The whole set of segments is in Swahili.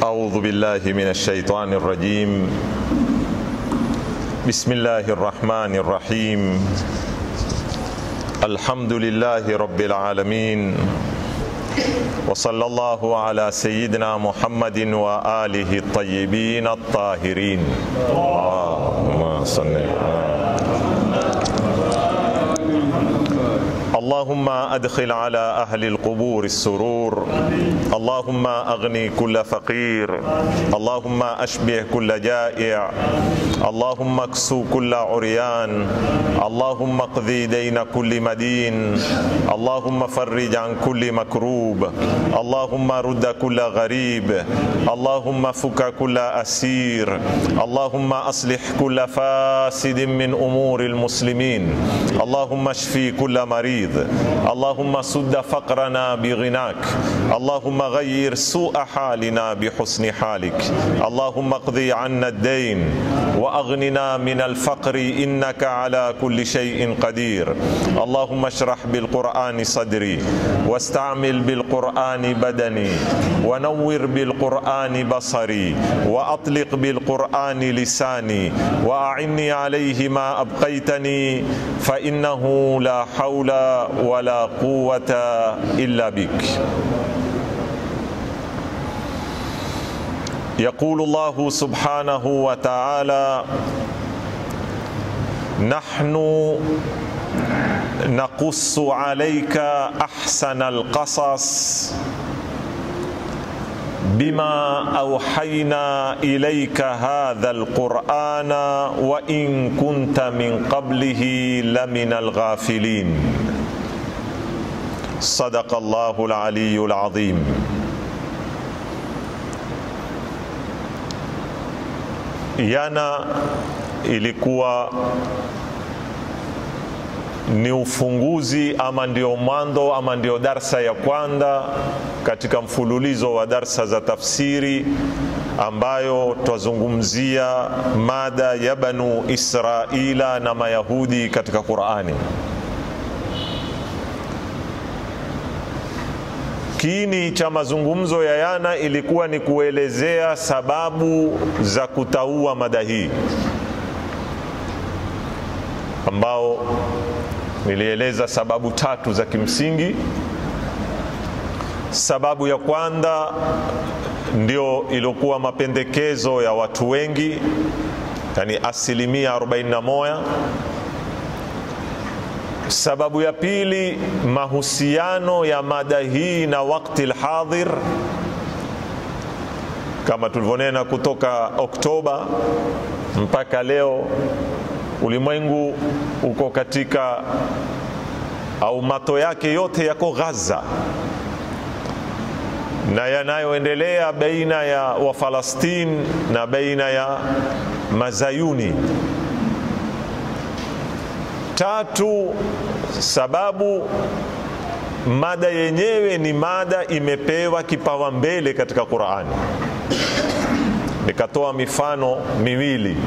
أعوذ بالله من الشيطان الرجيم بسم الله الرحمن الرحيم الحمد لله رب العالمين وصلى الله على سيدنا محمد وآله الطيبين الطاهرين اللهم صل اللهم أدخل على أهل القبور السرور اللهم أغني كل فقير اللهم أشبه كل جائع اللهم اكسو كل عريان اللهم اقضي دين كل مدين اللهم فرج عن كل مكروب اللهم رد كل غريب اللهم فك كل أسير اللهم أصلح كل فاسد من أمور المسلمين اللهم اشفي كل مريض اللهم سد فقرنا بغناك اللهم غير سوء حالنا بحسن حالك اللهم اقضي عنا الدين واغننا من الفقر انك على كل شيء قدير اللهم اشرح بالقران صدري واستعمل بالقران بدني ونور بالقران بصري واطلق بالقران لساني واعني عليه ما ابقيتني فانه لا حول ولا قوه الا بك يقول الله سبحانه وتعالى نحن نقص عليك احسن القصص بما اوحينا اليك هذا القران وان كنت من قبله لمن الغافلين صدق الله العلي العظيم Jana ilikuwa ni ufunguzi ama ndio mwanzo ama ndio darsa ya kwanza katika mfululizo wa darsa za tafsiri ambayo twazungumzia mada ya Banu Israila na Mayahudi katika Qurani. Kiini cha mazungumzo ya yana ilikuwa ni kuelezea sababu za kutaua mada hii, ambao nilieleza sababu tatu za kimsingi. Sababu ya kwanza ndio iliokuwa mapendekezo ya watu wengi, yani asilimia 41 Sababu ya pili, mahusiano ya mada hii na wakati alhadhir, kama tulivyonena, kutoka Oktoba mpaka leo ulimwengu uko katika au mato yake yote yako Gaza na yanayoendelea baina ya Wafalastini na baina ya Mazayuni. Tatu, sababu mada yenyewe ni mada imepewa kipawa mbele katika Qur'ani. Nikatoa mifano miwili.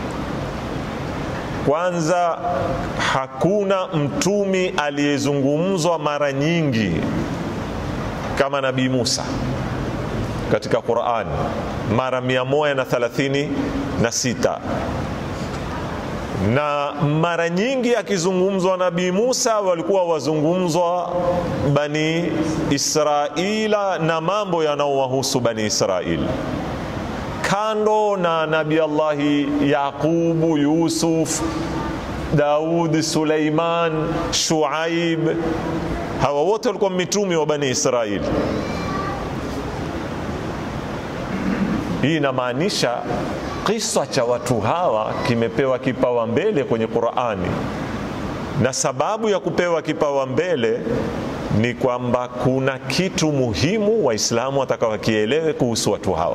Kwanza, hakuna mtumi aliyezungumzwa mara nyingi kama Nabii Musa katika Qur'ani, mara 136 na mara nyingi akizungumzwa Nabii Musa walikuwa wazungumzwa Bani Israila na mambo yanayowahusu Bani Israili, kando na Nabii Allahi Yaqubu, Yusuf, Daud, Suleiman, Shuaib. Hawa wote walikuwa mitumi wa Bani Israili. Hii inamaanisha kisa cha watu hawa kimepewa kipawa mbele kwenye Qur'ani, na sababu ya kupewa kipawa mbele ni kwamba kuna kitu muhimu Waislamu watakawakielewe kuhusu watu hawa,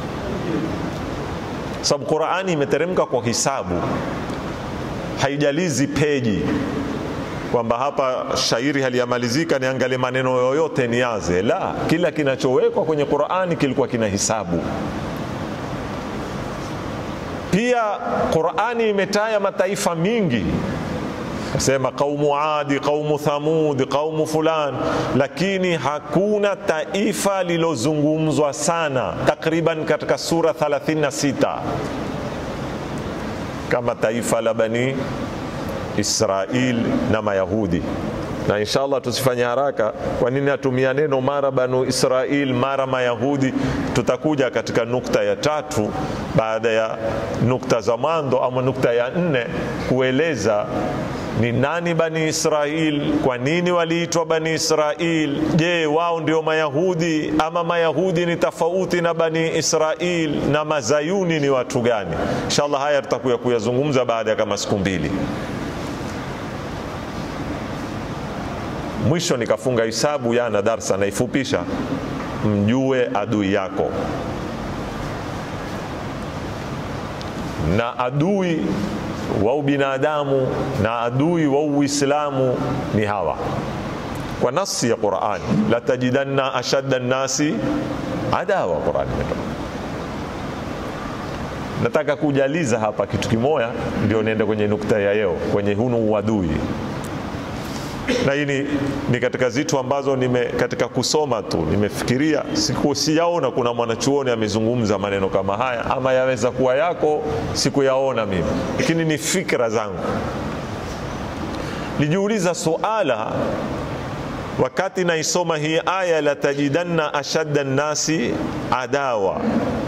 sababu Qur'ani imeteremka kwa hisabu, haijalizi peji kwamba hapa shairi haliyamalizika niangalie maneno yoyote niaze. La, kila kinachowekwa kwenye Qur'ani kilikuwa kina hisabu. Pia Qur'ani imetaya mataifa mingi kasema qaumu adi qaumu thamud qaumu fulan lakini hakuna taifa lilozungumzwa sana takriban katika sura 36 kama taifa la bani israil na mayahudi na inshallah tusifanye haraka kwa nini atumia neno mara banu israil mara mayahudi tutakuja katika nukta ya tatu baada ya nukta za mwanzo ama nukta ya nne kueleza ni nani bani israil kwa nini waliitwa bani israil je wao ndio mayahudi ama mayahudi ni tofauti na bani israil na mazayuni ni watu gani inshallah haya tutakuya kuyazungumza baada ya kama siku mbili mwisho nikafunga hisabu yana darsa naifupisha mjue adui yako na adui wa ubinadamu na adui wa uislamu ni hawa kwa nasi ya qurani latajidanna ashadda nnasi adawa qurani imetoka nataka kujaliza hapa kitu kimoya ndio niende kwenye nukta ya yeo kwenye hunu uadui na hii ni, ni katika zitu ambazo nime katika kusoma tu nimefikiria siku siyaona kuna mwanachuoni amezungumza maneno kama haya ama yaweza kuwa yako sikuyaona mimi lakini ni fikra zangu nijiuliza suala wakati naisoma hii aya latajidanna ashadda nnasi adawa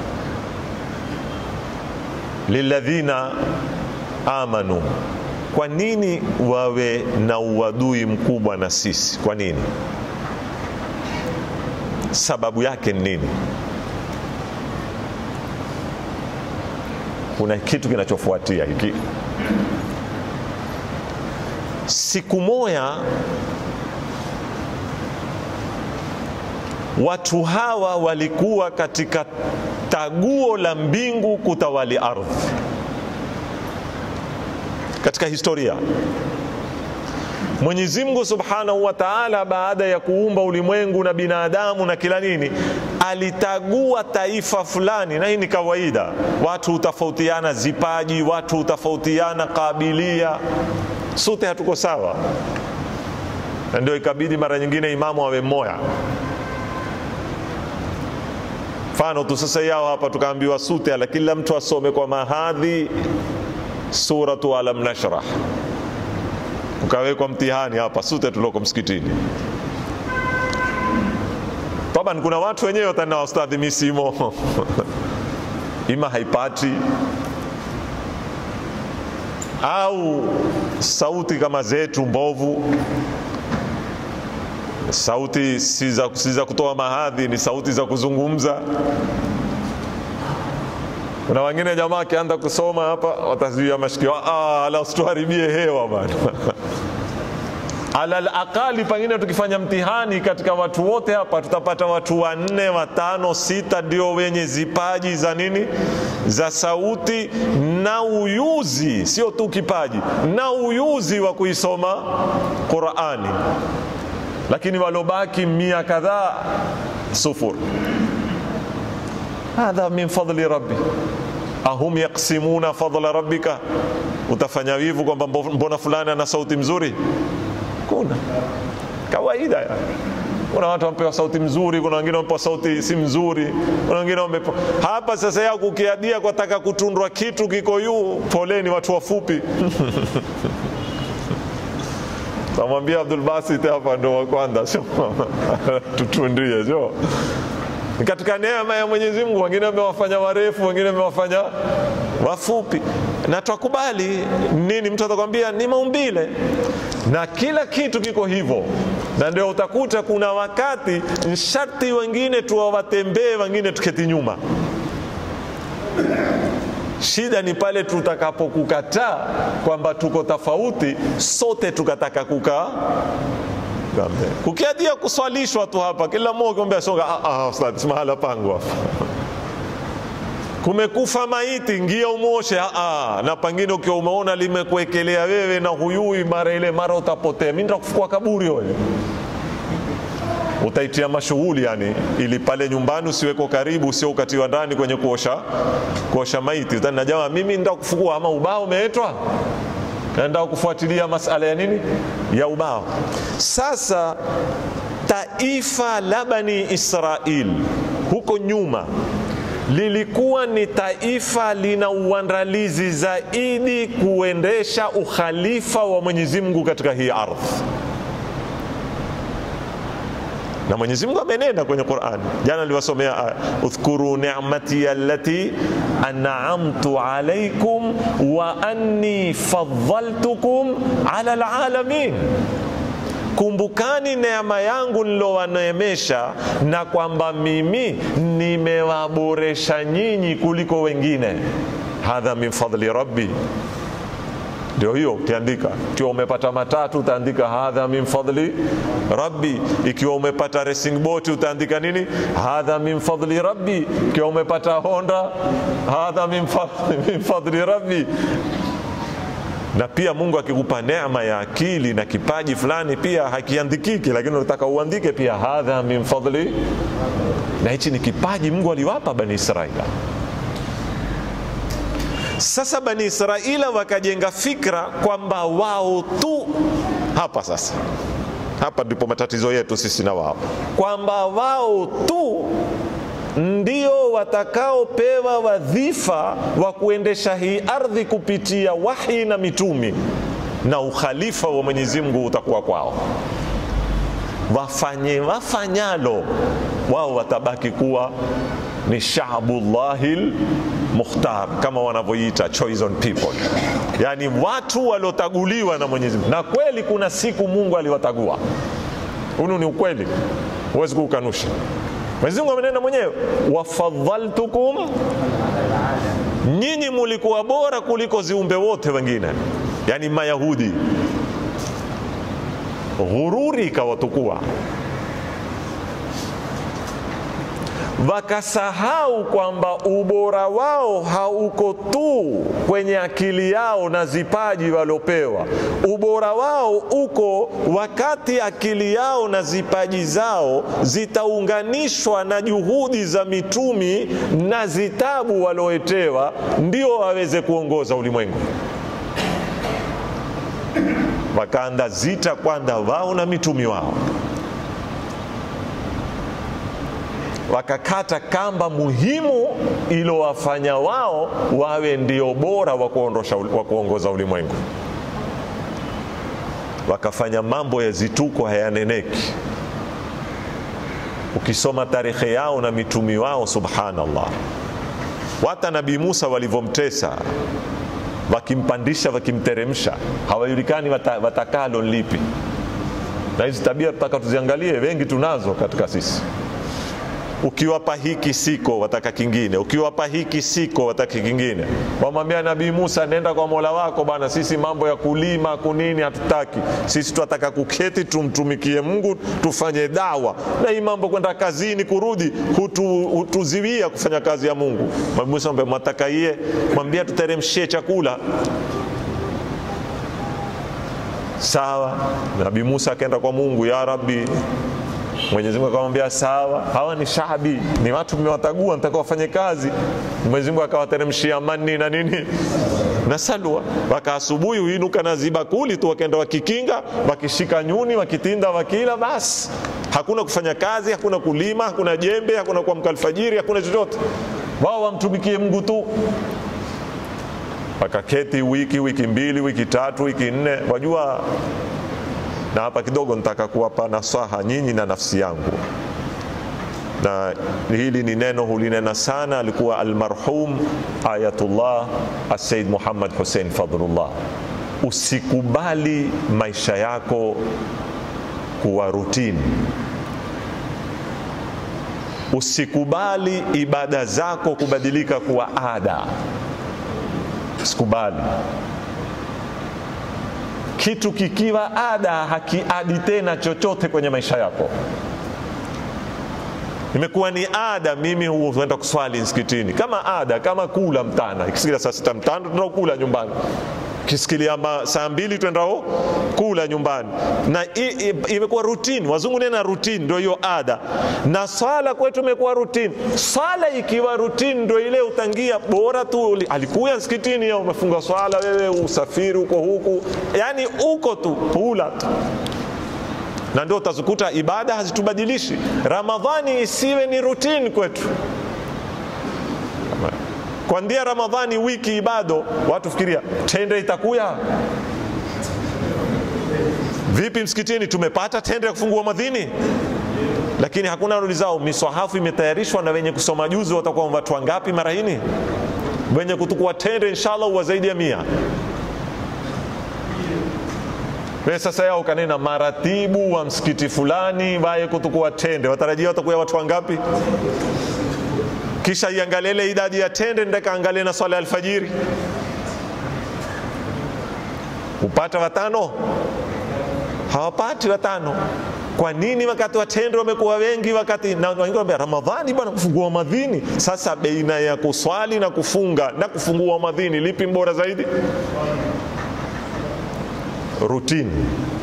liladhina amanu kwa nini wawe na uadui mkubwa na sisi kwa nini sababu yake ni nini kuna kitu kinachofuatia hiki siku moya watu hawa walikuwa katika taguo la mbingu kutawali ardhi katika historia Mwenyezi Mungu Subhanahu wa Ta'ala baada ya kuumba ulimwengu na binadamu na kila nini, alitagua taifa fulani, na hii ni kawaida. Watu hutofautiana zipaji, watu hutofautiana kabilia, sote hatuko sawa, na ndio ikabidi mara nyingine imamu awe mmoja. Mfano tu sasa yao hapa tukaambiwa sute, ala kila mtu asome kwa mahadhi suratu alam nashrah ukawekwa mtihani hapa sute tulioko msikitini taban kuna watu wenyewe watana wastadhi misimo ima haipati au sauti kama zetu mbovu sauti si za, si za kutoa mahadhi ni sauti za kuzungumza kuna wengine jamaa akianza kusoma hapa watazuia mashikio ah, ala usituharibie hewa bana alal aqali pengine tukifanya mtihani katika watu wote hapa tutapata watu wanne watano sita ndio wenye zipaji za nini za sauti na uyuzi sio tu kipaji na uyuzi wa kuisoma qurani lakini walobaki mia kadhaa sufur hadha min fadli rabbi ahum yaksimuna fadla rabbika utafanya wivu kwamba mbona fulani ana sauti mzuri kuna kawaida ya. kuna watu wamepewa sauti mzuri kuna wengine wamepewa sauti si mzuri kuna wengine wamepewa hapa sasa yao kukiadia kwa taka kutundwa kitu kiko yuu poleni watu wafupi tamwambia Abdul Basit hapa ndo wa kwanza sio tutundie sio katika neema ya Mwenyezi Mungu, wengine wamewafanya warefu, wengine wamewafanya wafupi, na twakubali nini. Mtu atakwambia ni maumbile, na kila kitu kiko hivyo, na ndio utakuta kuna wakati sharti wengine tuwawatembee, wengine tuketi nyuma. Shida ni pale tutakapokukataa kwamba tuko tofauti, sote tukataka kukaa kukiadia kuswalishwa tu hapa, kila mmoja kiambia songa, ah, ah, ustadhi, mahala pangu hapa kumekufa maiti, ngia umoshe. Ah, ah, na pengine ukiwa umeona limekuekelea wewe na huyui, mara ile mara utapotea. Mimi nitakufukua kaburi wewe utaitia mashughuli yani, ili pale nyumbani usiweko karibu, usio ukatiwa ndani kwenye kuosha kuosha maiti. Utani na jamaa, mimi nitakufukua ama ubao umeetwa naenda kufuatilia masala ya nini ya ubao sasa taifa la bani israil huko nyuma lilikuwa ni taifa lina uandalizi zaidi kuendesha ukhalifa wa mwenyezi mungu katika hii ardhi na Mwenyezi Mungu amenena kwenye Qur'an. Jana niliwasomea aya, udhkuru ni'mati allati an'amtu alaykum wa anni faddaltukum ala alalamin. Kumbukani neema yangu nilowaneemesha na kwamba mimi nimewaboresha nyinyi kuliko wengine. Hadha min fadli rabbi ndio hiyo ukiandika ikiwa umepata matatu utaandika hadha min fadli rabbi ikiwa umepata racing boat utaandika nini hadha min fadli rabbi ikiwa umepata honda hadha min fadli, min fadli rabbi na pia mungu akikupa neema ya akili na kipaji fulani pia hakiandikiki lakini unataka uandike pia hadha min fadli na hichi ni kipaji mungu aliwapa bani israila sasa bani israila wakajenga fikra kwamba wao tu hapa sasa hapa ndipo matatizo yetu sisi na wao kwamba wao tu ndio watakaopewa wadhifa wa kuendesha hii ardhi kupitia wahi na mitumi na ukhalifa wa mwenyezi mungu utakuwa kwao wafanye wafanyalo wao watabaki kuwa ni shaabullahi mukhtar kama wanavyoita chosen people yani watu waliotaguliwa na mwenyezi mungu na kweli kuna siku mungu aliwatagua hunu ni ukweli huwezi kuukanusha mwenyezi mungu amenena mwenyewe wafadhaltukum nyinyi mulikuwa bora kuliko ziumbe wote wengine yani mayahudi ghururi ikawatukua wakasahau kwamba ubora wao hauko tu kwenye akili yao na zipaji waliopewa. Ubora wao uko wakati akili yao na zipaji zao zitaunganishwa na juhudi za mitumi na zitabu walioetewa, ndio waweze kuongoza ulimwengu. Wakaanda zita kwanza wao na mitumi wao wakakata kamba muhimu ilowafanya wao wawe ndio bora wa kuondosha wa kuongoza ulimwengu. Wakafanya mambo ya zituko hayaneneki. Ukisoma tarehe yao na mitumi wao, subhanallah, wata Nabii Musa walivyomtesa wakimpandisha wakimteremsha, hawajulikani wata, watakalo lipi. Na hizi tabia tutaka tuziangalie, wengi tunazo katika sisi ukiwapa hiki siko wataka kingine, ukiwapa hiki siko wataka kingine. Wamwambia Nabii Musa, nenda kwa mola wako bwana, sisi mambo ya kulima kunini hatutaki, sisi tunataka kuketi tumtumikie Mungu, tufanye dawa, na hii mambo kwenda kazini kurudi hutu, hutuziwia kufanya kazi ya Mungu. Nabii Musa mwambia, mwataka iye, mwambia tuteremshie chakula sawa. Nabii Musa akaenda kwa Mungu, ya Rabbi, Mwenyezi Mungu akamwambia sawa, hawa ni shabi, ni watu mmewatagua, nataka wafanye kazi. Mwenyezi Mungu akawateremshia mani na nini na salwa, waka asubuhi huinuka na zibakuli tu, wakaenda wakikinga, wakishika nyuni, wakitinda, wakila, basi hakuna kufanya kazi, hakuna kulima, hakuna jembe, hakuna kuamka alfajiri, hakuna chochote. Wao wamtumikie Mungu tu. Wakaketi wiki, wiki mbili, wiki tatu, wiki nne, wajua na hapa kidogo nitaka kuwapa nasaha nyinyi na nafsi yangu, na hili ni neno hulinena sana, alikuwa almarhum Ayatullah Assaid Muhammad Hussein Fadhlullah. Usikubali maisha yako kuwa rutini, usikubali ibada zako kubadilika kuwa ada, usikubali kitu kikiwa ada hakiadi tena chochote kwenye maisha yako. Imekuwa ni ada, mimi huenda kuswali msikitini kama ada, kama kula mtana, ikisikia saa sita mtano tunakula nyumbani, kisikilia saa mbili twendao kula nyumbani, na imekuwa routine. Wazungu nena routine, ndio hiyo ada, na swala kwetu imekuwa routine. Swala ikiwa routine, ndio ile utangia bora tu, alikuya msikitini ya umefunga swala, wewe usafiri uko huku, yani uko tu pula tu na ndio utazikuta ibada hazitubadilishi. Ramadhani isiwe ni routine kwetu kwandia Ramadhani wiki ibado, watu fikiria tende itakuya vipi msikitini? Tumepata tende ya kufungua madhini, lakini hakuna rudi zao. Miswahafu imetayarishwa na wenye kusoma juzi watakuwa watu wangapi mara hini? Wenye kutukua tende inshallah wa zaidi ya mia. We sasa yao kanena maratibu wa msikiti fulani waye kutukua tende, watarajia watakuwa watu wangapi? kisha iangalie idadi ya tende ndaka angalie na swala ya alfajiri, upata watano? Hawapati watano. Kwa nini wakati wa tende wamekuwa wengi? Wakati na wengine wanambia Ramadhani bwana, kufungua madhini. Sasa baina ya kuswali na kufunga na kufungua madhini, lipi bora zaidi? Routine.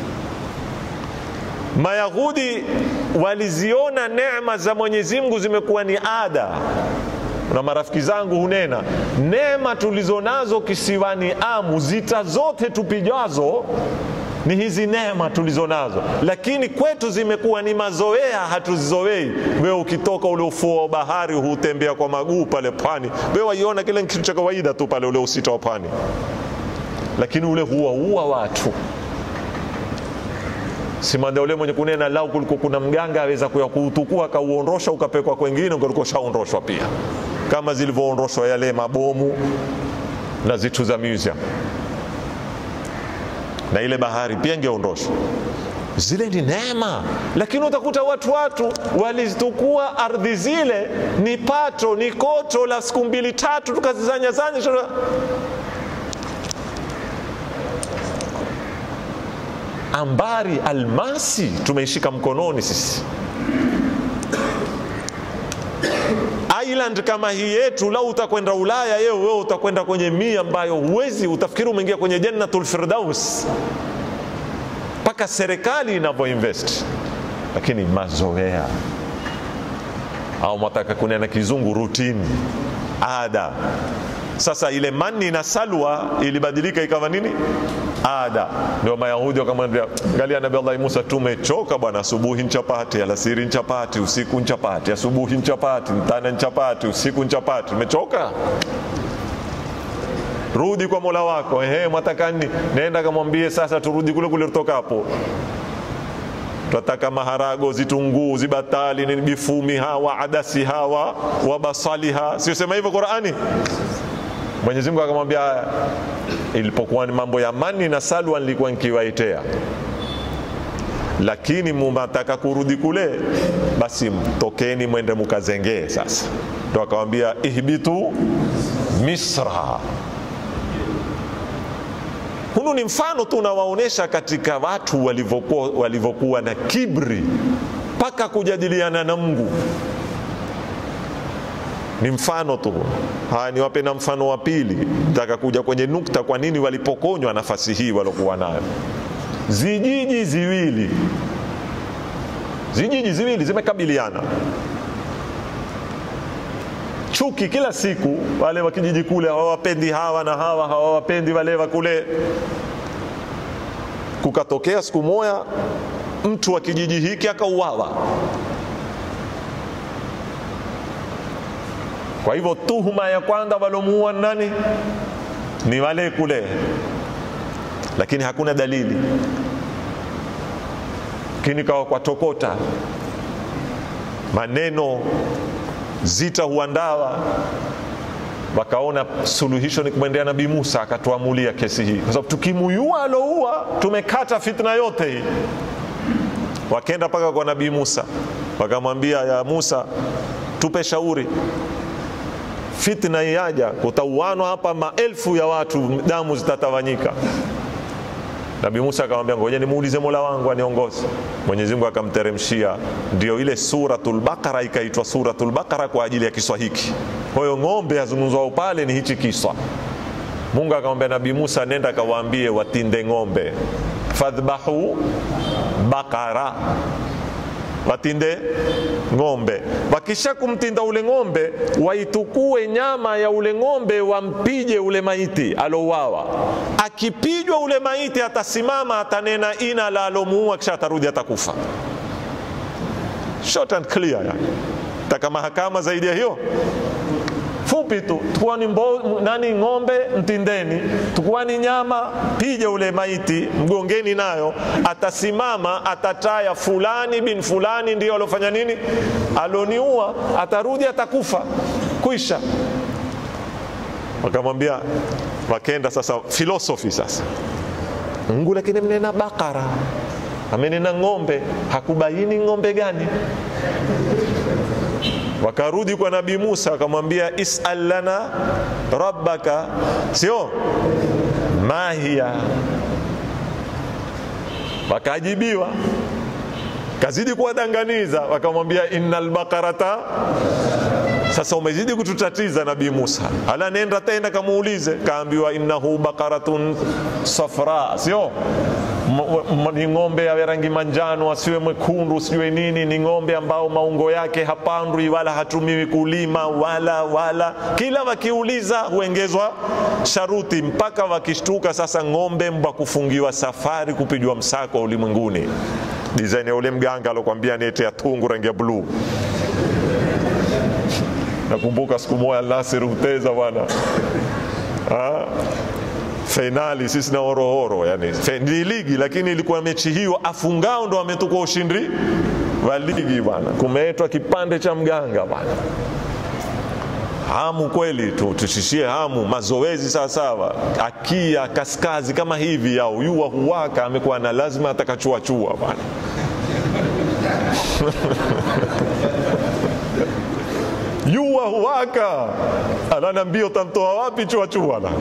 Mayahudi waliziona neema za Mwenyezi Mungu zimekuwa ni ada, na marafiki zangu hunena neema tulizonazo kisiwani Amu, zita zote tupijazo ni hizi neema tulizonazo, lakini kwetu zimekuwa ni mazoea, hatuzizoei. Wewe ukitoka ule ufuo wa bahari hutembea kwa maguu pale pwani, wewe waiona kile kitu cha kawaida tu pale ule usita wa pwani, lakini ule huwaua watu simanda ule mwenye kunena lau kulikuwa kuna mganga aweza kuya kuutukua akauondosha ukapekwa kwengine ungelikuwa shaondoshwa pia, kama zilivyoondoshwa yale mabomu na zitu za museum na ile bahari pia ingeondoshwa. Zile ni neema, lakini utakuta watu watu walizitukua ardhi zile, ni pato ni koto la siku mbili tatu, tukazizanyazanya ambari almasi tumeishika mkononi sisi. Island kama hii yetu, lau utakwenda Ulaya yeo, wewe utakwenda kwenye mia ambayo huwezi, utafikiri umeingia kwenye jannatul firdaus, mpaka serikali inavyoinvest, lakini mazoea au mwataka kunena kizungu routine, ada sasa ile mani na salwa ilibadilika ikawa nini? Ada. Ndio Mayahudi wakamwambia, angalia Nabii Allah Musa, tumechoka bwana, asubuhi nchapati, alasiri nchapati, usiku nchapati, asubuhi nchapati, mtana nchapati, usiku nchapati, tumechoka rudi kwa Mola wako. Ehe, mwataka nini? Nenda kamwambie sasa turudi kule kule tutokapo twataka maharago, zitunguu, zibatali, nini, bifumi hawa adasi hawa wabasaliha, sio sema hivyo Qurani? Mwenyezi Mungu akamwambia, ilipokuwa ni mambo ya mani na salwa nilikuwa nikiwaitea, lakini mumataka kurudi kule, basi tokeni mwende mukazengee. Sasa ndo akamwambia ihbitu Misra. Hunu ni mfano tu unawaonyesha katika watu walivyokuwa walivyokuwa na kibri mpaka kujadiliana na Mungu ni mfano tu. Haya, niwape na mfano wa pili, nataka kuja kwenye nukta, kwa nini walipokonywa nafasi hii waliokuwa nayo. Zijiji ziwili, zijiji ziwili zimekabiliana, chuki kila siku. Wale wa kijiji kule hawawapendi hawa na hawa hawawapendi wale wa kule. Kukatokea siku moja mtu wa kijiji hiki akauawa. Kwa hivyo tuhuma ya kwanza walomuua nani? Ni wale kule, lakini hakuna dalili. Lakini kawa kwa tokota maneno zita huandawa, wakaona suluhisho ni kumwendea Nabii Musa, akatuamulia kesi hii, kwa sababu tukimuyua aloua tumekata fitna yote hii. Wakenda mpaka kwa Nabii Musa, wakamwambia ya Musa, tupe shauri fitna iaja, kutauanwa hapa maelfu ya watu, damu zitatawanyika. Nabii Musa akamwambia ngoja nimuulize Mola wangu aniongoze. Mwenyezi Mungu akamteremshia, ndio ile Suratul Baqara ikaitwa Suratul Baqara kwa ajili ya kiswa hiki. Kwa hiyo ng'ombe azungumzwao pale ni hichi kiswa, Mungu akamwambia Nabii Musa, nenda kawaambie watinde ng'ombe, fadhbahu bakara, watinde ng'ombe. Wakisha kumtinda ule ng'ombe, waitukue nyama ya ule ng'ombe, wampije ule maiti alouawa. Akipijwa ule maiti, atasimama atanena ina la alomuua, kisha atarudi atakufa. Short and clear, yani taka mahakama zaidi ya hiyo fupi tu tukuwa ni mbo, nani ng'ombe mtindeni, tukuwa ni nyama pije ule maiti mgongeni, nayo atasimama atataya, fulani bin fulani ndio alofanya nini, aloniua, atarudi atakufa, kwisha. Wakamwambia, wakenda sasa filosofi sasa, Mungu lakini mnena bakara, amenena ng'ombe, hakubaini ng'ombe gani wakarudi kwa nabii Musa akamwambia isal lana rabbaka, sio mahia. Wakajibiwa, kazidi kuwadanganiza, wakamwambia innal bakarata. Sasa umezidi kututatiza nabii Musa, hala nenda tena kamuulize, kaambiwa innahu bakaratun safra, sio ni ng'ombe ya rangi manjano, asiwe mwekundu, sijue nini. Ni ng'ombe ambao maungo yake hapandwi wala hatumiwi kulima wala wala. Kila wakiuliza huengezwa sharuti mpaka wakishtuka. Sasa ng'ombe mbwa kufungiwa safari kupigwa msako ulimwenguni, design ya ule mganga alokwambia nete ya tungu rangi ya bluu. Nakumbuka siku moja Nasir Uteza bwana fainali sisi na Horohoro, yani ni ligi, lakini ilikuwa mechi hiyo, afungao ndo ametukua ushindi wa ligi bwana. Kumeetwa kipande cha mganga bwana, hamu kweli tu, tushishie hamu, mazoezi sawasawa, akia kaskazi kama hivi yao yua huwaka, amekuwa na lazima atakachuachua bwana yua huwaka, ananiambia utamtoa wapi chuachua la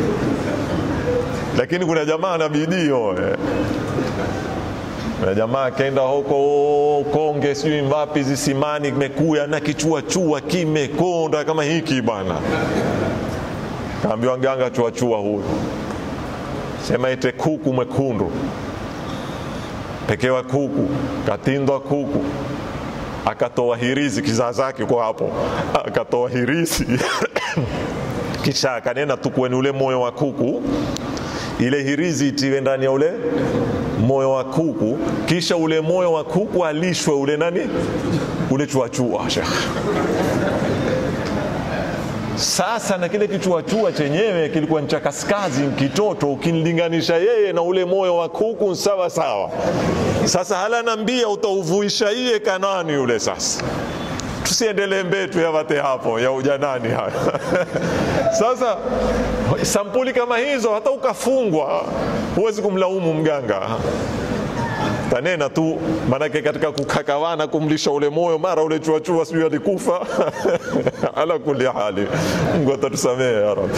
lakini kuna jamaa na bidii eh. Kuna jamaa akaenda huko Konge, sijui mbapi zisimani, kimekuya na kichua chua kimekonda kama hiki bwana. Kaambiwa nganga chua chua huyu, sema ite kuku mwekundu, pekewa kuku, katindwa kuku, akatoa hirizi kizaa zake kwa hapo, akatoa hirizi kisha akanena tukweni ule moyo wa kuku ile hirizi itiwe ndani ya ule moyo wa kuku, kisha ule moyo wa kuku alishwe ule nani, ule chuachua shekh. Sasa na kile kichuachua chenyewe kilikuwa ni cha kaskazi, kitoto, ukimlinganisha yeye na ule moyo wa kuku sawa sawa. Sasa hala nambia utauvuisha iye kanani yule sasa tusiendelee mbetu yavate hapo ya ujanani hayo sasa sampuli kama hizo hata ukafungwa huwezi kumlaumu mganga tanena tu manake katika kukakawana kumlisha ule moyo mara ule chuachua sijui alikufa ala kuli hali mungu atatusamehe ya rab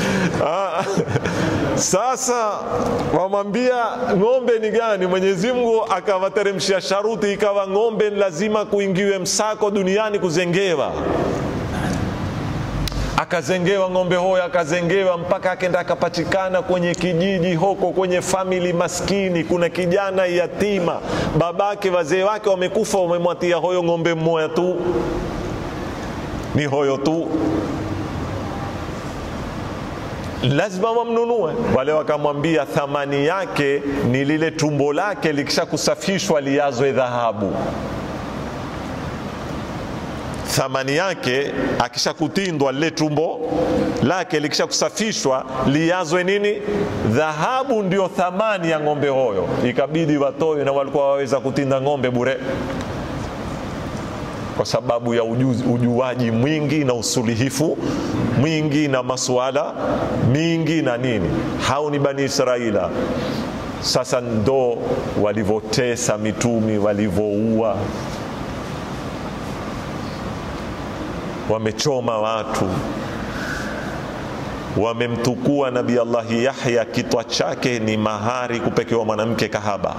sasa wamwambia ng'ombe ni gani mwenyezi mungu akawateremshia sharuti ikawa ng'ombe lazima kuingiwe msako duniani kuzengewa akazengewa ng'ombe hoyo akazengewa mpaka akenda akapatikana kwenye kijiji hoko kwenye famili maskini kuna kijana yatima babake wazee wake wamekufa wamemwatia hoyo ng'ombe mmoja tu ni hoyo tu lazima wamnunue wale wakamwambia thamani yake ni lile tumbo lake likisha kusafishwa liazwe dhahabu thamani yake akisha kutindwa lile tumbo lake likisha kusafishwa liazwe nini dhahabu ndio thamani ya ng'ombe hoyo ikabidi watoe na walikuwa waweza kutinda ng'ombe bure kwa sababu ya ujuzi, ujuaji mwingi na usulihifu mwingi na masuala mingi na nini hao ni bani israila sasa ndo walivyotesa mitumi walivyoua wamechoma watu wamemtukua nabii allahi yahya kitwa chake ni mahari kupekewa mwanamke kahaba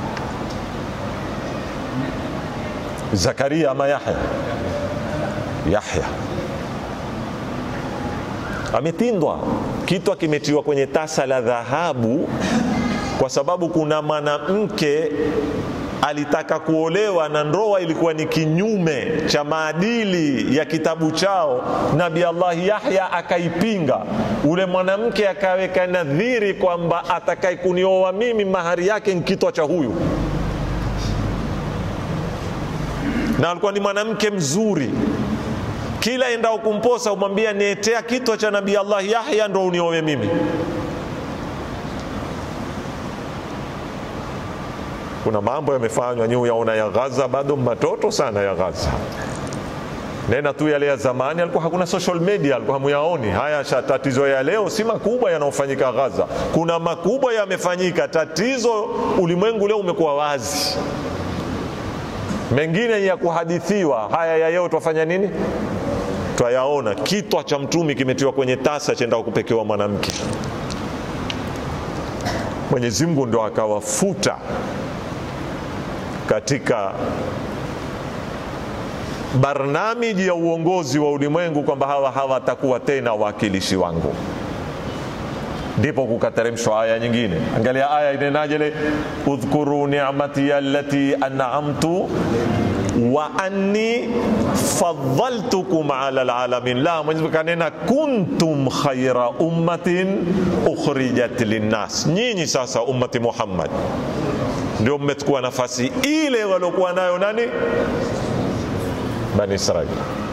zakaria ama yahya yahya ametindwa kitwa kimetiwa kwenye tasa la dhahabu kwa sababu kuna mwanamke alitaka kuolewa na ndoa ilikuwa ni kinyume cha maadili ya kitabu chao. Nabi Allah Yahya akaipinga. Ule mwanamke akaweka nadhiri kwamba atakaye kunioa mimi mahari yake ni kitwa cha huyu, na alikuwa ni mwanamke mzuri. Kila endao kumposa umwambia nietea kitwa cha Nabi Allah Yahya ndo uniowe mimi. kuna mambo yamefanywa nyi yaona ya Gaza, bado matoto sana ya Gaza. Nena tu yale ya zamani, alikuwa hakuna social media, alikuwa hamuyaoni haya. Tatizo ya leo si makubwa yanayofanyika Gaza, kuna makubwa yamefanyika. Tatizo ulimwengu leo umekuwa wazi, mengine ya kuhadithiwa. Haya ya leo twafanya nini? Twayaona. Kitwa cha mtumi kimetiwa kwenye tasa chenda kupekewa mwanamke. Mwenyezi Mungu ndo akawafuta katika barnamiji ya uongozi wa ulimwengu kwamba hawa hawatakuwa tena wawakilishi wangu. Ndipo kukateremshwa aya nyingine. Angalia aya inenaje ile, udhkuru ni'mati allati an'amtu wa anni faddaltukum ala alalamin. La, Mwenyezi Mungu kanena kuntum khaira ummatin ukhrijat linnas, nyinyi sasa ummati Muhammad ndio mmechukua nafasi ile waliokuwa nayo nani? Bani Israili.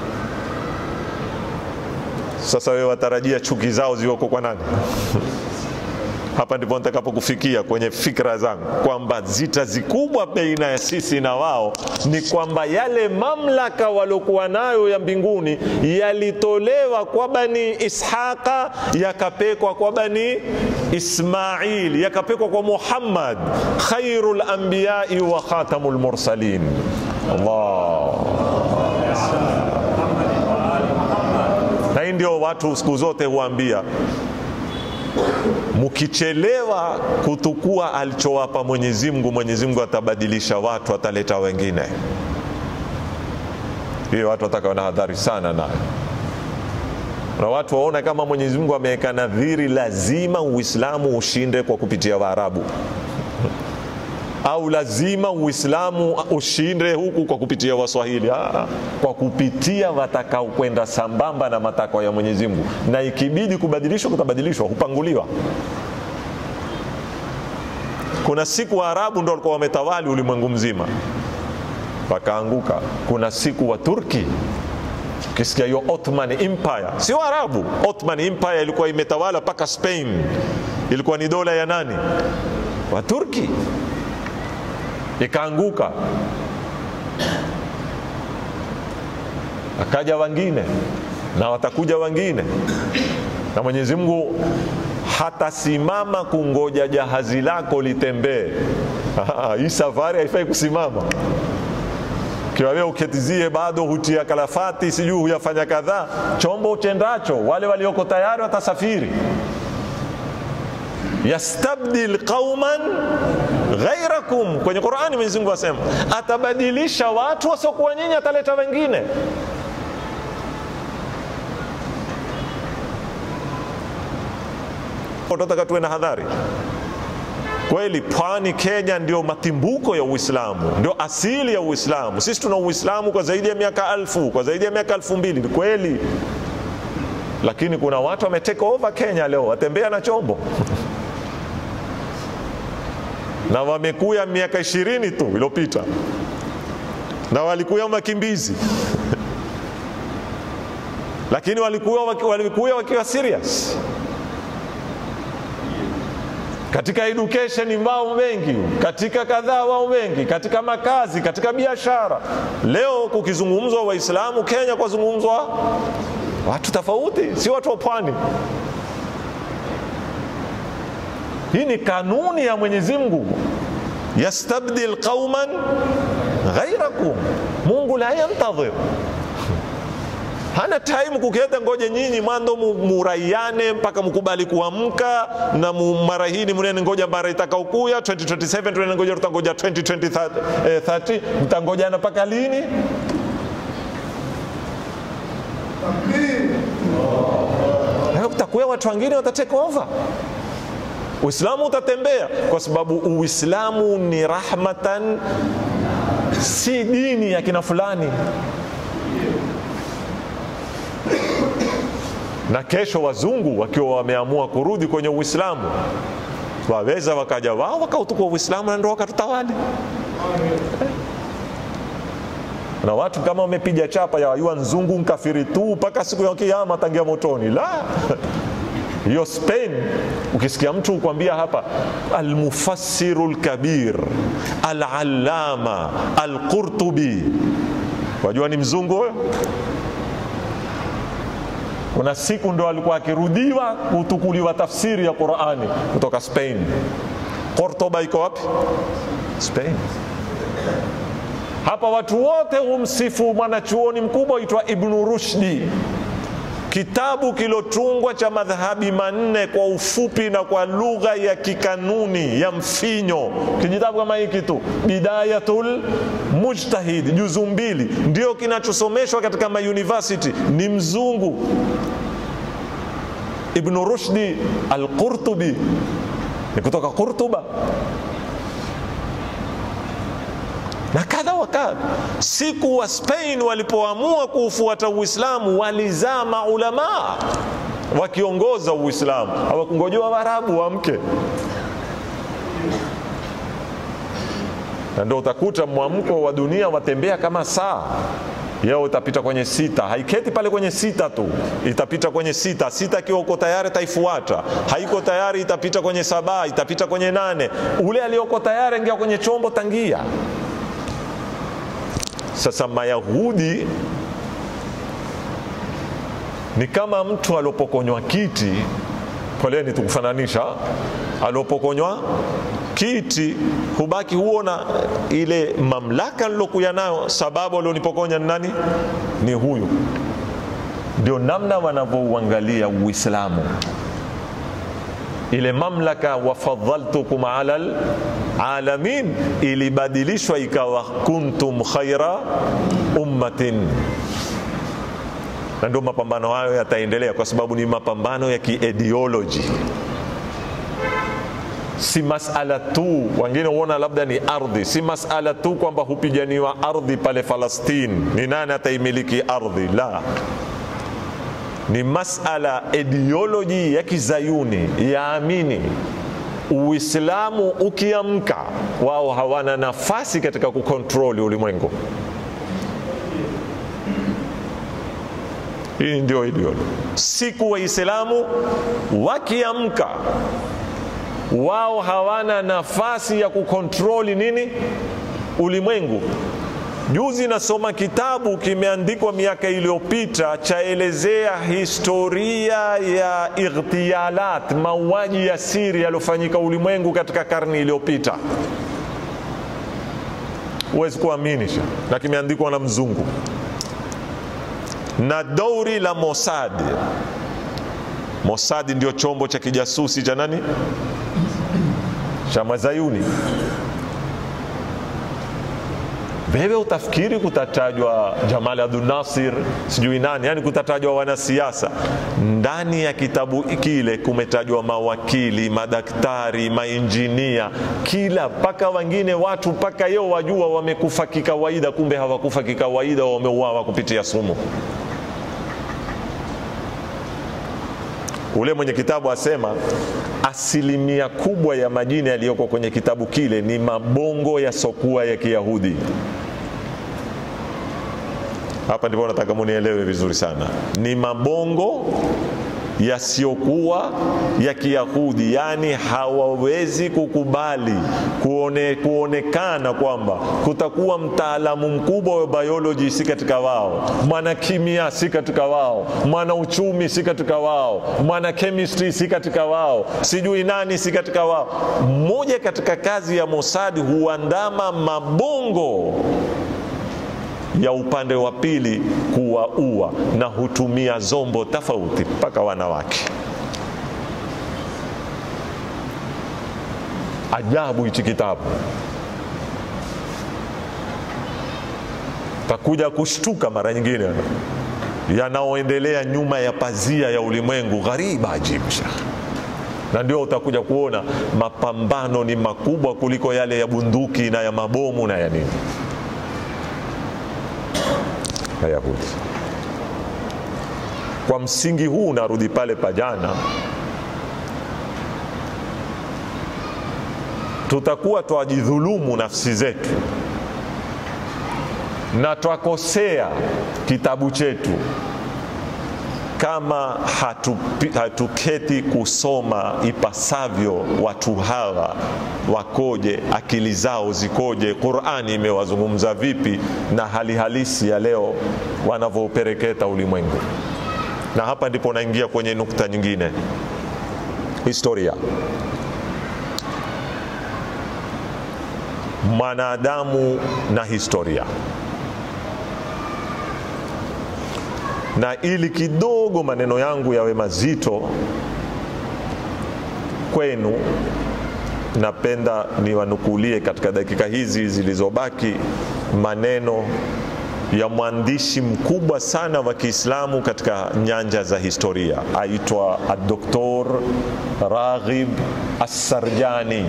Sasa wewe watarajia chuki zao ziweko kwa nani? Hapa ndipo nitakapokufikia kwenye fikra zangu kwamba zita zikubwa baina ya sisi na wao ni kwamba yale mamlaka waliokuwa nayo ya mbinguni yalitolewa kwa Bani Ishaqa yakapekwa kwa Bani Ismail yakapekwa kwa Muhammad khairul anbiyai wa khatamul mursalin. Allah na hii ndio watu siku zote huambia mkichelewa kutukua alichowapa Mwenyezi Mungu, Mwenyezi Mungu atabadilisha watu, ataleta wengine. Hiyo watu watakawa na hadhari sana nayo, na watu waona kama Mwenyezi Mungu ameweka nadhiri, lazima Uislamu ushinde kwa kupitia Waarabu au lazima Uislamu ushinde huku kwa kupitia Waswahili. Aa, kwa kupitia watakao kwenda sambamba na matakwa ya Mwenyezi Mungu, na ikibidi kubadilishwa kutabadilishwa, hupanguliwa. Kuna siku Waarabu ndo walikuwa wametawali ulimwengu mzima, wakaanguka. Kuna siku wa Turki ukisikia hiyo Ottoman Empire, si Waarabu. Ottoman Empire ilikuwa imetawala mpaka Spain, ilikuwa ni dola ya nani? Waturki ikaanguka, akaja wengine na watakuja wengine, na Mwenyezi Mungu hatasimama kungoja jahazi lako litembee. Hii safari haifai kusimama kiwa wewe uketizie bado hutia kalafati, sijui huyafanya kadhaa, chombo uchendacho, wale walioko tayari watasafiri yastabdil qauman ghairakum. Kwenye Qurani Mwenyezi Mungu asema atabadilisha watu wasiokuwa nyinyi, ataleta wengine. Tunataka tuwe na hadhari kweli. Pwani Kenya ndio matimbuko ya Uislamu, ndio asili ya Uislamu. Sisi tuna Uislamu kwa zaidi ya miaka alfu, kwa zaidi ya miaka elfu mbili ni kweli, lakini kuna watu wametake over Kenya leo, watembea na chombo na wamekuya miaka ishirini tu iliyopita na walikuya wakimbizi lakini walikuya walikuya wakiwa serious katika education wao wengi, katika kadhaa wao wengi, katika makazi, katika biashara. Leo kukizungumzwa Waislamu Kenya, kwazungumzwa watu tofauti, si watu wa pwani. Hii ni kanuni ya Mwenyezi Mungu, yastabdil qauman ghairakum. Mungu la yantadhir, hana time kuketa ngoje nyinyi mwando muraiane mpaka mkubali kuamka na mara hii munene ngoja mara itakaokuya 2027 tunene ngoja tutangoja 2030 mtangojana mpaka lini? watakuwa watu wengine watatake over uislamu utatembea kwa sababu uislamu ni rahmatan si dini ya kina fulani na kesho wazungu wakiwa wameamua kurudi kwenye uislamu waweza wakaja wao wakautukua uislamu na ndo wakatutawali na watu kama wamepiga chapa ya yua nzungu nkafiri tu mpaka siku ya kiama tangia motoni la hiyo spain ukisikia mtu kukwambia hapa almufassiru lkabir alalama alqurtubi wajua ni mzungu huyo kuna siku ndo alikuwa akirudiwa kutukuliwa tafsiri ya qurani kutoka spain cordoba iko wapi spain hapa watu wote humsifu mwanachuoni mkubwa aitwa ibnu rushdi kitabu kilotungwa cha madhahabi manne kwa ufupi na kwa lugha ya kikanuni ya mfinyo kijitabu kama hiki tu bidayatul mujtahid juzu mbili ndio kinachosomeshwa katika mauniversity ni mzungu ibnu rushdi alqurtubi ni kutoka qurtuba na kadha wa kadha. Siku wa Spain walipoamua kuufuata Uislamu walizaa maulamaa wakiongoza Uislamu, hawakungojewa Waarabu wamke. Na ndio utakuta mwamko wa dunia watembea kama saa yao itapita kwenye sita, haiketi pale kwenye sita tu, itapita kwenye sita. Sita ikiwa uko tayari taifuata, haiko tayari itapita kwenye saba, itapita kwenye nane. Ule aliyoko tayari ingia kwenye chombo tangia sasa Mayahudi ni kama mtu aliopokonywa kiti, poleni tukufananisha, aliopokonywa kiti hubaki huona ile mamlaka nilokuya nayo, sababu alionipokonya ni nani? Ni huyu. Ndio namna wanavyouangalia Uislamu ile mamlaka wafadhaltukum ala alamin ilibadilishwa ikawa kuntum khaira ummatin na ndio mapambano hayo yataendelea kwa sababu ni mapambano ya kiideoloji si masala tu wengine huona labda ni ardhi si masala tu kwamba hupiganiwa ardhi pale falastini ni nani ataimiliki ardhi la ni masala ideoloji ya kizayuni yaamini uislamu ukiamka wao hawana nafasi katika kukontroli ulimwengu hii ndio ideoloji siku waislamu wakiamka wao hawana nafasi ya kukontroli nini ulimwengu Juzi nasoma kitabu kimeandikwa miaka iliyopita chaelezea historia ya ightialat, mauaji ya siri yaliyofanyika ulimwengu katika karne iliyopita. Huwezi kuamini, na kimeandikwa na mzungu na dauri la Mossad. Mossad ndio chombo cha kijasusi cha nani? Cha Mazayuni wewe utafikiri kutatajwa Jamal Abdul Nasir sijui nani, yani kutatajwa wanasiasa. Ndani ya kitabu kile kumetajwa mawakili, madaktari, mainjinia, kila mpaka wengine watu mpaka yeo wajua wamekufa kikawaida, kumbe hawakufa kikawaida, wameuawa kupitia sumu. Ule mwenye kitabu asema asilimia kubwa ya majina yaliyoko kwenye kitabu kile ni mabongo yasokuwa ya Kiyahudi. Hapa ndipo nataka munielewe vizuri sana, ni mabongo yasiyokuwa ya Kiyahudi, yaani hawawezi kukubali kuone, kuonekana kwamba kutakuwa mtaalamu mkubwa wa biology si katika wao, mwana kimia si katika wao, mwana uchumi si katika wao, mwana chemistry si katika wao, sijui nani si katika wao. Mmoja katika kazi ya Mossad huandama mabongo ya upande wa pili kuwaua na hutumia zombo tofauti mpaka wanawake. Ajabu hichi kitabu, takuja kushtuka mara nyingine. yanaoendelea nyuma ya pazia ya ulimwengu ghariba ajibu shekh na ndio utakuja kuona mapambano ni makubwa kuliko yale ya bunduki na ya mabomu na ya nini Wayahudi. Kwa msingi huu narudi pale pajana, tutakuwa twajidhulumu nafsi zetu na twakosea kitabu chetu kama hatupi, hatuketi kusoma ipasavyo watu hawa wakoje, akili zao zikoje, Qurani imewazungumza vipi na hali halisi ya leo wanavyopereketa ulimwengu. Na hapa ndipo naingia kwenye nukta nyingine, historia. Mwanadamu na historia. na ili kidogo maneno yangu yawe mazito kwenu, napenda niwanukulie katika dakika hizi zilizobaki maneno ya mwandishi mkubwa sana wa Kiislamu katika nyanja za historia, aitwa Dr. Raghib Assarjani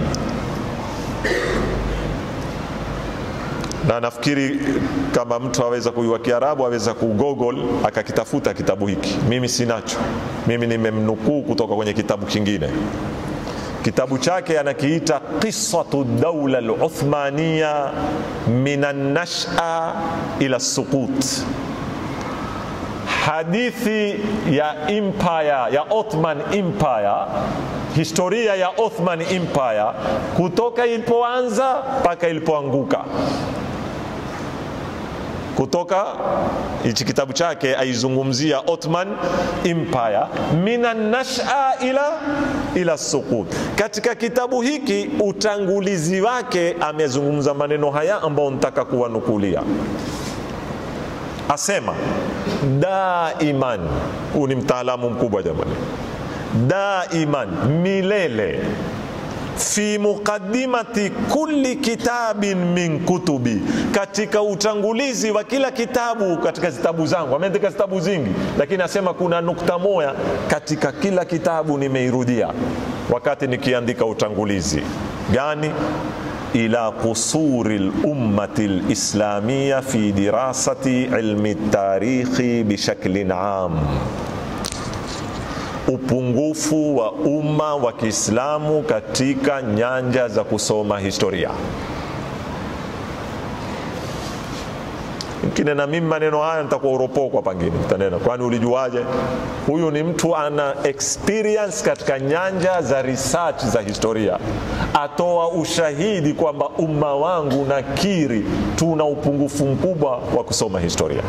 na nafikiri kama mtu aweza kujua Kiarabu aweza kugoogle akakitafuta kitabu hiki. Mimi sinacho, mimi nimemnukuu kutoka kwenye kitabu kingine. Kitabu chake anakiita qisatu daula al-Uthmaniya min an-nash'a ila suqut, hadithi ya empire ya Ottoman Empire historia ya Ottoman Empire kutoka ilipoanza mpaka ilipoanguka kutoka hichi kitabu chake aizungumzia Ottoman Empire mina nasha ila ila suqut. Katika kitabu hiki utangulizi wake amezungumza maneno haya ambayo nitaka kuwanukulia. Asema daiman, huu ni mtaalamu mkubwa jamani, daiman, milele fi muqaddimati kulli kitabin min kutubi, katika utangulizi wa kila kitabu katika zitabu zangu. Ameandika zitabu zingi, lakini asema kuna nukta moja katika kila kitabu nimeirudia wakati nikiandika utangulizi gani? ila qusuri lummati lislamia fi dirasati ilmi tarikhi bishaklin am upungufu wa umma wa Kiislamu katika nyanja za kusoma historia. Kinena mimi maneno haya nitakuwa uropokwa, pangine utanena, kwani ulijuaje? Huyu ni mtu ana experience katika nyanja za research za historia, atoa ushahidi kwamba umma wangu nakiri tuna upungufu mkubwa wa kusoma historia.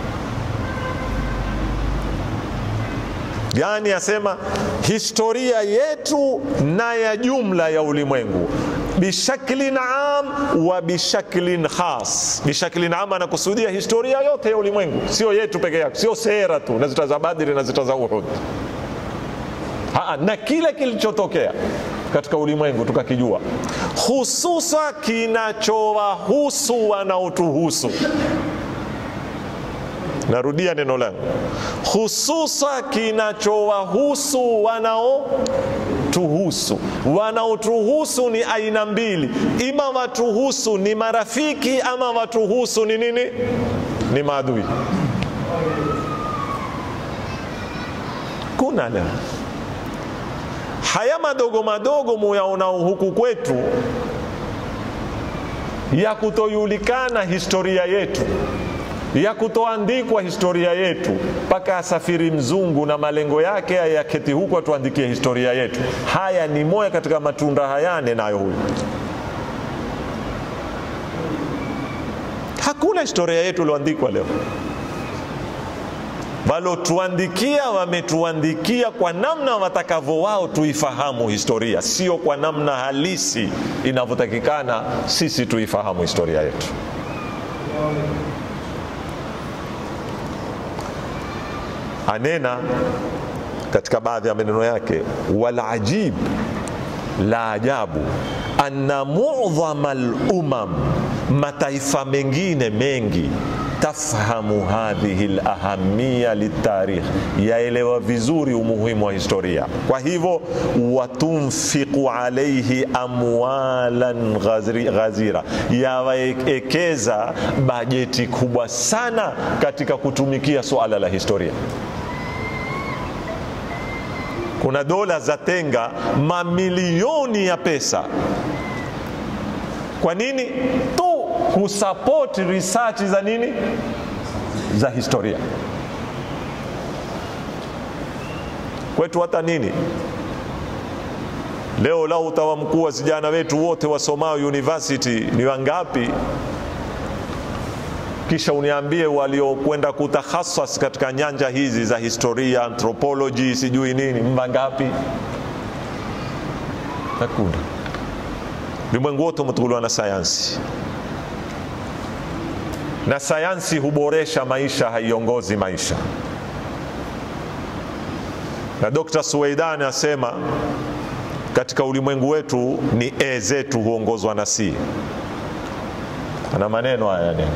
yani asema historia yetu na ya jumla ya ulimwengu bishaklin am wa bishaklin khas. Bishaklin am anakusudia historia yote ya ulimwengu, sio yetu peke yake, sio sera tu na zita za Badri na zita za Uhud, na kile kilichotokea katika ulimwengu tukakijua, hususa kinachowahusu wanaotuhusu Narudia neno langu, hususa kinachowahusu wanaotuhusu. Wanaotuhusu ni aina mbili, ima watuhusu ni marafiki, ama watuhusu ni nini? Ni maadui. Kuna leo haya madogo madogo muyaonao huku kwetu ya kutojulikana historia yetu ya kutoandikwa historia yetu, mpaka asafiri mzungu na malengo yake yaketi huku atuandikie historia yetu. Haya ni moya katika matunda hayane nayo huyu. Hakuna historia yetu iliyoandikwa leo. Walotuandikia wametuandikia kwa namna watakavyo wao tuifahamu historia, sio kwa namna halisi inavyotakikana sisi tuifahamu historia yetu. Anena katika baadhi ya maneno yake, wal ajib, la ajabu, anna mu'dhama al-umam, mataifa mengine mengi tafhamu hadhihi lahamiya litarikh, yaelewa vizuri umuhimu wa historia. Kwa hivyo watunfiqu alaihi amwalan ghazri- ghazira, yawaekeza bajeti kubwa sana katika kutumikia suala la historia. Kuna dola za tenga mamilioni ya pesa. Kwa nini? Tu kusupport research za nini, za historia. Kwetu hata nini leo, lau utawa mkuu wa vijana wetu wote wasomao university ni wangapi? kisha uniambie waliokwenda kutakhasas katika nyanja hizi za historia, anthropology, sijui nini, mba ngapi? Hakuna. Ulimwengu wote umetukuliwa na sayansi, na sayansi huboresha maisha, haiongozi maisha. Na Dr. Suweidan asema katika ulimwengu wetu ni e zetu huongozwa na si. Ana maneno haya neno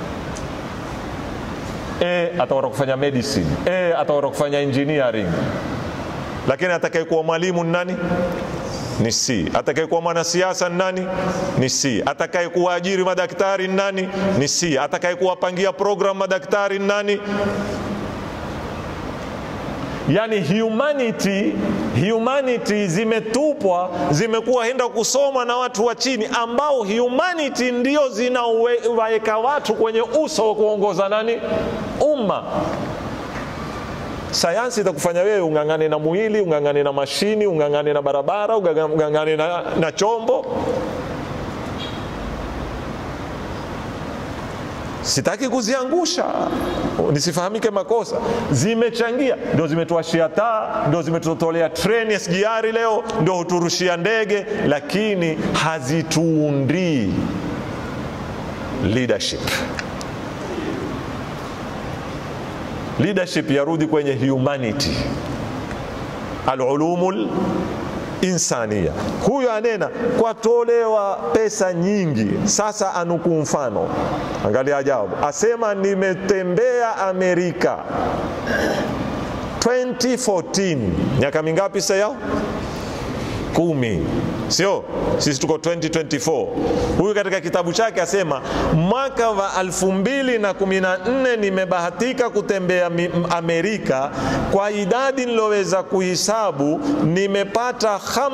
e atakwenda kufanya medicine, e atakwenda kufanya engineering, lakini atakayekuwa mwalimu ni nani? Ni si. Atakayekuwa mwanasiasa ni nani? Ni si. Atakayekuwa ajiri madaktari ni nani? Ni si. Atakayekuwapangia program madaktari ni nani? Yani humanity, humanity zimetupwa zimekuwa henda kusoma na watu wa chini, ambao humanity ndio zinawaweka watu kwenye uso wa kuongoza nani? Umma. Sayansi itakufanya wewe ung'ang'ane na mwili, ung'ang'ane na mashini, ung'ang'ane na barabara, ung'ang'ane na, na chombo. Sitaki kuziangusha nisifahamike makosa, zimechangia, ndio zimetuashia taa, ndio zimetutolea treni SGR leo, ndio huturushia ndege, lakini hazituundii leadership. Leadership yarudi kwenye humanity, alulumul insania. Huyo anena kwatolewa pesa nyingi. Sasa anukuu mfano, angalia ajabu, asema nimetembea Amerika 2014 miaka mingapi sasa yao? Kumi, sio? Sisi tuko 2024. Huyu katika kitabu chake asema mwaka wa 2014 nimebahatika kutembea Amerika, kwa idadi niloweza kuhisabu nimepata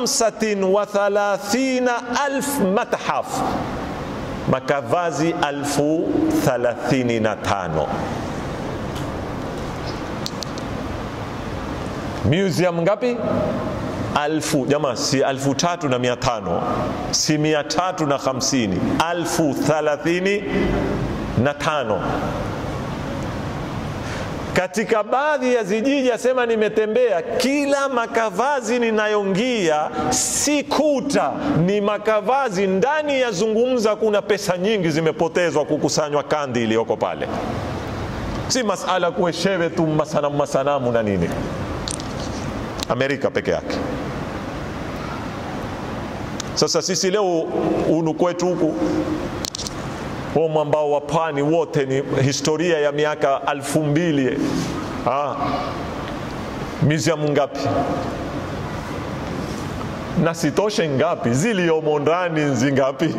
35 alf mathaf, makavazi alfu 35 museum ngapi? alfu jamaa, si alfu tatu na mia tano si mia tatu na hamsini alfu thalathini na tano katika baadhi ya zijiji asema nimetembea, kila makavazi ninayongia si kuta, ni makavazi ndani ya zungumza. Kuna pesa nyingi zimepotezwa kukusanywa kandi iliyoko pale, si masala kueshewe tu masanamu masanamu na nini. Amerika peke yake. Sasa sisi leo unu kwetu huku huo mwambao wa pwani wote ni historia ya miaka alfu mbili. Ah, museum ngapi na sitoshe ngapi ziliomo ndani nzi ngapi?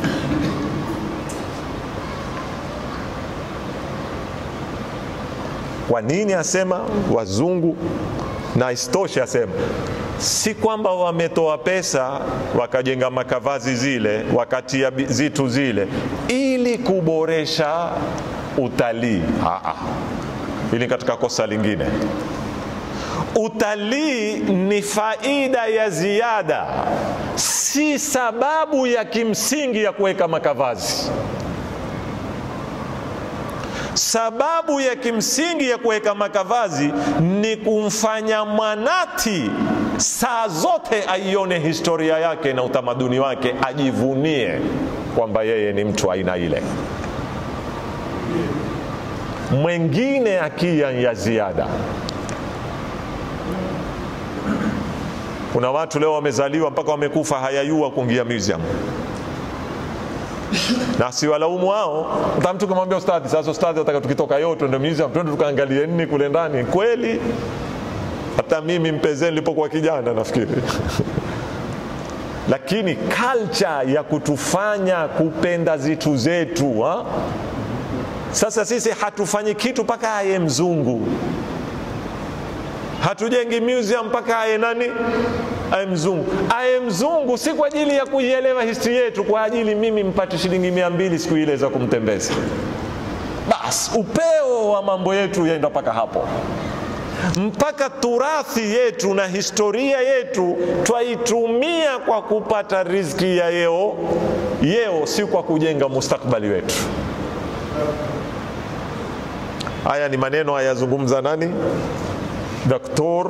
Kwa nini asema wazungu na isitoshe asema si kwamba wametoa pesa wakajenga makavazi zile wakatia zitu zile ili kuboresha utalii. Hili katika kosa lingine. Utalii ni faida ya ziada, si sababu ya kimsingi ya kuweka makavazi. Sababu ya kimsingi ya kuweka makavazi ni kumfanya mwanati saa zote aione historia yake na utamaduni wake, ajivunie kwamba yeye ni mtu aina ile. Mwengine akia ya ziada. Kuna watu leo wamezaliwa mpaka wamekufa hayayua kuingia museum na siwalaumu wao. Hata mtu kumwambia ustadhi, sasa ustadhi, nataka tukitoka yote ndio museum twende tukaangalie nini kule ndani. Kweli hata mimi mpezeni nilipokuwa kijana nafikiri lakini culture ya kutufanya kupenda zitu zetu ha? Sasa sisi hatufanyi kitu mpaka aye mzungu, hatujengi museum mpaka aye nani, aye mzungu. Aye mzungu si kwa ajili ya kuielewa history yetu, kwa ajili mimi mpate shilingi mia mbili siku ile za kumtembeza. Bas, upeo wa mambo yetu yaenda mpaka hapo mpaka turathi yetu na historia yetu twaitumia kwa kupata riziki ya yeo yeo, si kwa kujenga mustakbali wetu. Haya ni maneno ayazungumza nani? Doktor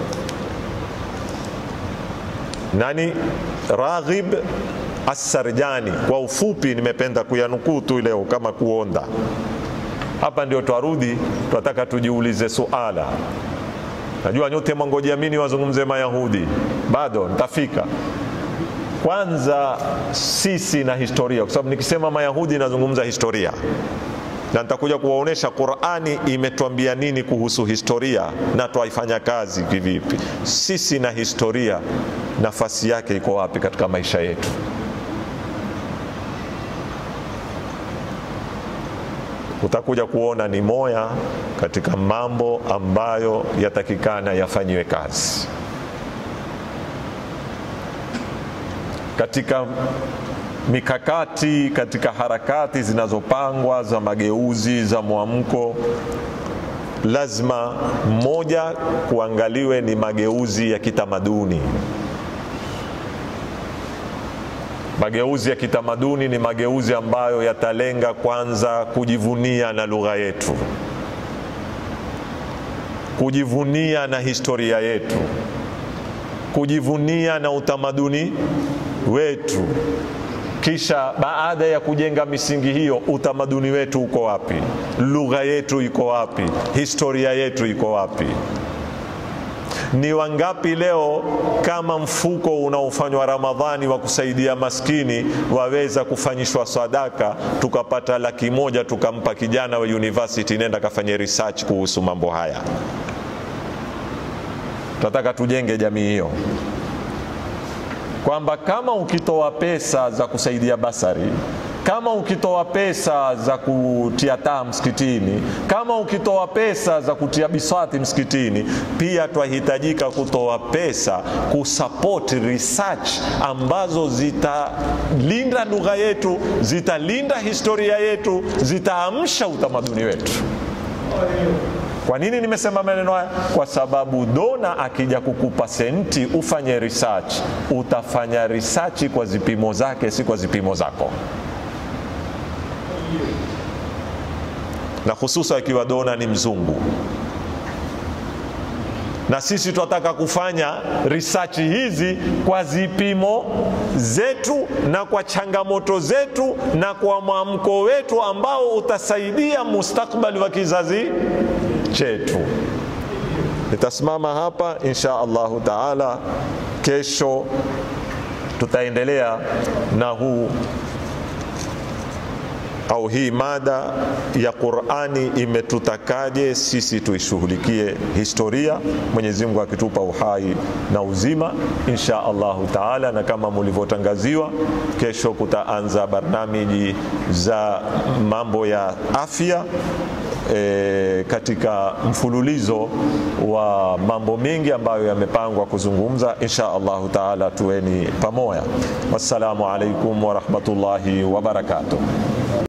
nani? Raghib Assarjani. Kwa ufupi, nimependa kuyanukuu tu leo kama kuonda hapa ndio twarudi, twataka tujiulize suala. Najua nyote mwangojea mimi wazungumze Mayahudi, bado nitafika. Kwanza sisi na historia, kwa sababu nikisema Mayahudi nazungumza historia, na nitakuja kuwaonesha Qurani imetwambia nini kuhusu historia na twaifanya kazi kivipi. Sisi na historia, nafasi yake iko wapi katika maisha yetu? utakuja kuona ni moya katika mambo ambayo yatakikana yafanyiwe kazi katika mikakati, katika harakati zinazopangwa za mageuzi za mwamko. Lazima mmoja kuangaliwe ni mageuzi ya kitamaduni. Mageuzi ya kitamaduni ni mageuzi ambayo yatalenga kwanza kujivunia na lugha yetu, kujivunia na historia yetu, kujivunia na utamaduni wetu. Kisha baada ya kujenga misingi hiyo, utamaduni wetu uko wapi? Lugha yetu iko wapi? Historia yetu iko wapi? Ni wangapi leo kama mfuko unaofanywa Ramadhani wa kusaidia maskini waweza kufanyishwa sadaka, tukapata laki moja tukampa kijana wa university, nenda kafanye research kuhusu mambo haya. Tunataka tujenge jamii hiyo, kwamba kama ukitoa pesa za kusaidia basari kama ukitoa pesa za kutia taa msikitini, kama ukitoa pesa za kutia biswati msikitini, pia twahitajika kutoa pesa kusupport research ambazo zitalinda lugha yetu, zitalinda historia yetu, zitaamsha utamaduni wetu. Kwa nini nimesema maneno haya? Kwa sababu dona akija kukupa senti ufanye research, utafanya research kwa zipimo zake, si kwa zipimo zako. na hususa ikiwa dona ni mzungu, na sisi tunataka kufanya research hizi kwa zipimo zetu na kwa changamoto zetu na kwa mwamko wetu ambao utasaidia mustakbali wa kizazi chetu. Nitasimama hapa insha Allahu taala. Kesho tutaendelea na huu au hii mada ya Qur'ani imetutakaje sisi tuishughulikie historia, Mwenyezi Mungu akitupa uhai na uzima insha Allahu taala. Na kama mulivyotangaziwa, kesho kutaanza barnamiji za mambo ya afya e, katika mfululizo wa mambo mengi ambayo yamepangwa kuzungumza insha Allahu taala. Tuweni pamoja. Wassalamu alaikum warahmatullahi wabarakatuh.